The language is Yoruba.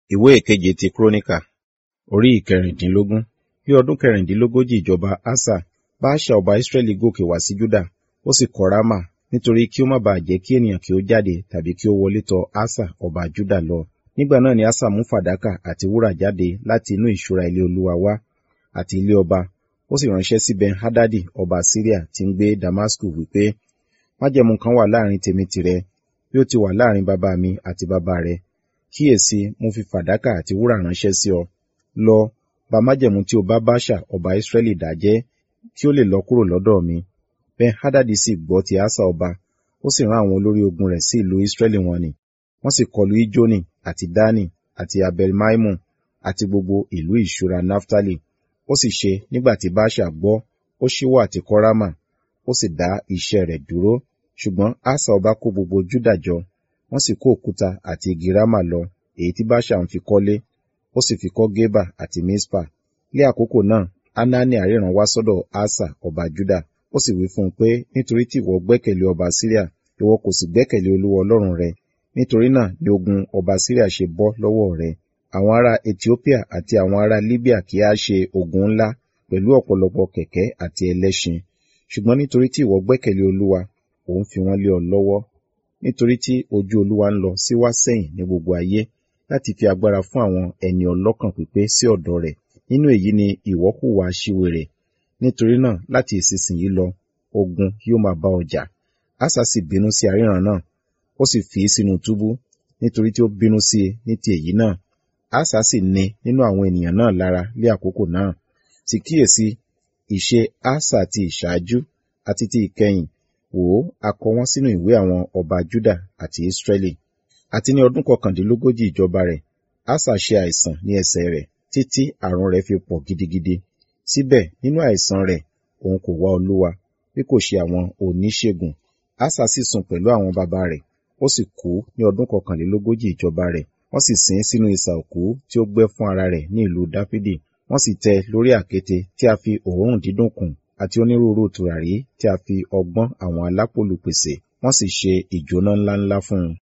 ìwé ìkeje ti kúrónìkà orí ìkẹrìndínlógún ní ọdún kẹrìndínlógójì ìjọba asa baasha ọba israẹli gòkè wá sí juda ó sì kọ́ rámà nítorí kí ó má baà jẹ́ kí ènìyàn kí ó jáde tàbí kí ó wọlé tọ̀ asa ọba juda lọ nígbà náà ni asa mú fàdákà àti wúrà jáde láti inú ìṣúra ilé olúwa wá àti ilé ọba ó sì ránṣẹ́ sí ben hadadi ọba syria tí ń gbé damasku wípé májẹ̀mú kan wà láàrin tèmi tìrẹ bí ó ti wà láàrin bàbá mi àti bàbá rẹ kíyèsí mo fi fàdákà àti wúrà ránṣẹ́ sí ọ lọ ba májẹ̀mú tí o bá báṣà ọba israẹli dájẹ́ kí ó lè lọ kúrò lọ́dọ̀ mi ben hadadi sì gbọ́ ti asa ọba ó sì rán àwọn olórí ogun rẹ̀ sí ìlú israẹli wọn ni wọ́n sì kọlu ijoni àti dani àti abelmaimu àti gbogbo ìlú ìṣúra naftali ó sì ṣe nígbà tí báṣà gbọ́ ó ṣíwọ́ àti kọ́rámà ó sì dá iṣẹ́ rẹ̀ dúró ṣùgbọ́n asa ọba kó gbogbo júdà jọ wọ́n sì kó òkúta àti igi rámà lọ èyí tí báṣà ń fi kọ́lé ó sì fi kọ́ gébà àti mispa ní àkókò náà anani àríran wá sọ́dọ̀ asa ọba juda ó sì wí fún un pé nítorí tí ìwọ gbẹ́kẹ̀lé ọba syria ìwọ kò sì gbẹ́kẹ̀lé olúwa ọlọ́run rẹ nítorí náà ni ogun ọba syria ṣe bọ́ lọ́wọ́ rẹ àwọn ará ethiopia àti àwọn ará libya kì á ṣe ogun ńlá pẹ̀lú ọ̀pọ̀lọpọ̀ kẹ̀kẹ́ àti ẹlẹ́ṣin ṣùgbọ́n nítorí tí ìwọ gbẹ́kẹ̀lé olúwa òun fi wọ́n lé ọ lọ́wọ́ nítorí tí ojú olúwa ń lọ síwá sẹ́yìn ní gbogbo ayé láti fi agbára fún àwọn ẹni ọlọ́kàn pípé sí ọ̀dọ̀ rẹ̀ nínú èyí ni ìwọ hùwà aṣiwèrè nítorí náà láti ìsinsìnyí lọ ogun yóò máa bá ọjà asa sì bínú sí aríran náà ó sì fi í sínú túbú nítorí tí ó bínú sí i ní ti èyí náà asa sì ní nínú àwọn ènìyàn náà lára lé àkókò náà sì kíyèsí ìṣe asa ti ìṣáájú àti ti ìkẹyìn wò ó a kọ wọn sínú ìwé àwọn ọba juda àti israẹli àti ní ọdún kọkàndínlógójì ìjọba rẹ̀ asa ṣe àìsàn ní ẹsẹ̀ rẹ̀ títí àrùn rẹ̀ fi pọ̀ gidigidi síbẹ̀ nínú àìsàn rẹ̀ òun kò wá olúwa bí kò ṣe àwọn oníṣègùn asa sì sùn pẹ̀lú àwọn baba rẹ̀ ó sì kú ní ọdún kọkànlélógójì ìjọba rẹ̀ wọ́n sì sin sínú isà òkú tí ó gbẹ́ fún ara rẹ̀ ní ìlú dáfídì wọ́n sì tẹ́ lórí àkéte tí a fi òórùn dídùn kùn àti onírúurú tùràrí tí a fi ọgbọ́n àwọn alápòlù pèsè wọ́n sì ṣe ìjóná ńláńlá fún un